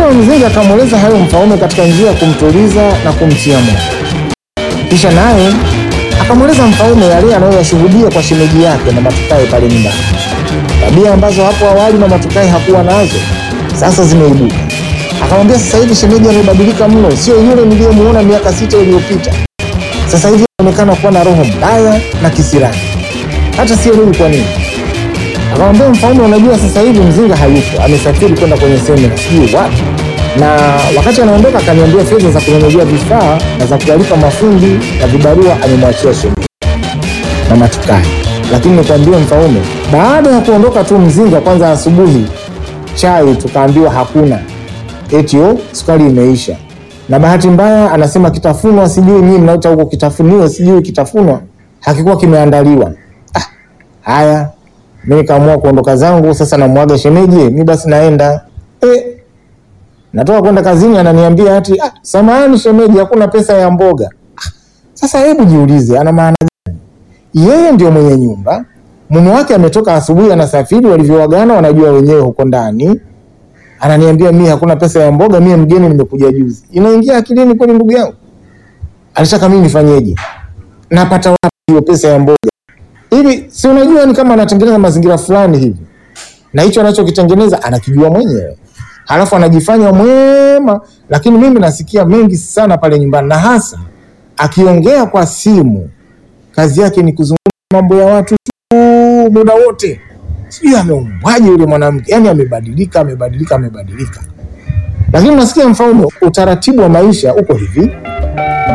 Mtoto wa mzinga akamweleza hayo mfalme katika njia ya kumtuliza na kumtia moyo. Kisha naye akamweleza mfalme yale anayoyashuhudia kwa shemeji yake na Matukae pale nyumbani, tabia ambazo hapo awali na Matukae hakuwa nazo sasa zimeibuka. Akamwambia sasa hivi shemeji amebadilika mno, sio yule niliyemuona miaka sita iliyopita. Sasa hivi anaonekana kuwa na roho mbaya na kisirani, hata sielewi kwa nini. Akamwambia mfalme, unajua sasa hivi mzinga hayupo, amesafiri kwenda kwenye semina sijui wapi, na wakati anaondoka akaniambia fedha za kununulia vifaa na za kuwalipa mafundi na vibarua amemwachia shemeji na Matukae. Lakini nikwambie mfalme, baada ya kuondoka tu mzinga, kwanza asubuhi chai tukaambiwa hakuna, eti oh, sukari imeisha. Na bahati mbaya anasema kitafunwa, sijui nyinyi mnaita huko kitafunio, sijui kitafunwa hakikuwa kimeandaliwa. Ah, haya mi nikaamua kuondoka zangu sasa, namwaga shemeji, mi basi naenda eh, natoka kwenda kazini, ananiambia ati ah, samahani shemeji, hakuna pesa ya mboga. Ah, sasa hebu jiulize, ana maana gani? Yeye ndio mwenye nyumba, mume wake ametoka asubuhi, anasafiri, walivyowagana wanajua wenyewe huko ndani, ananiambia mi hakuna pesa ya mboga, mie mgeni, nimekuja juzi. Inaingia akilini kweli, ndugu yangu? Alitaka mimi nifanyeje? Napata wapi hiyo pesa ya mboga? hivi si unajua ni kama anatengeneza mazingira fulani hivi, na hicho anachokitengeneza anakijua mwenyewe, halafu anajifanya mwema. Lakini mimi nasikia mengi sana pale nyumbani, na hasa akiongea kwa simu, kazi yake ni kuzungumza mambo ya watu tu muda wote. Sijui ameumbwaje yule mwanamke, yani amebadilika, amebadilika, amebadilika. Lakini nasikia mfalme, utaratibu wa maisha uko hivi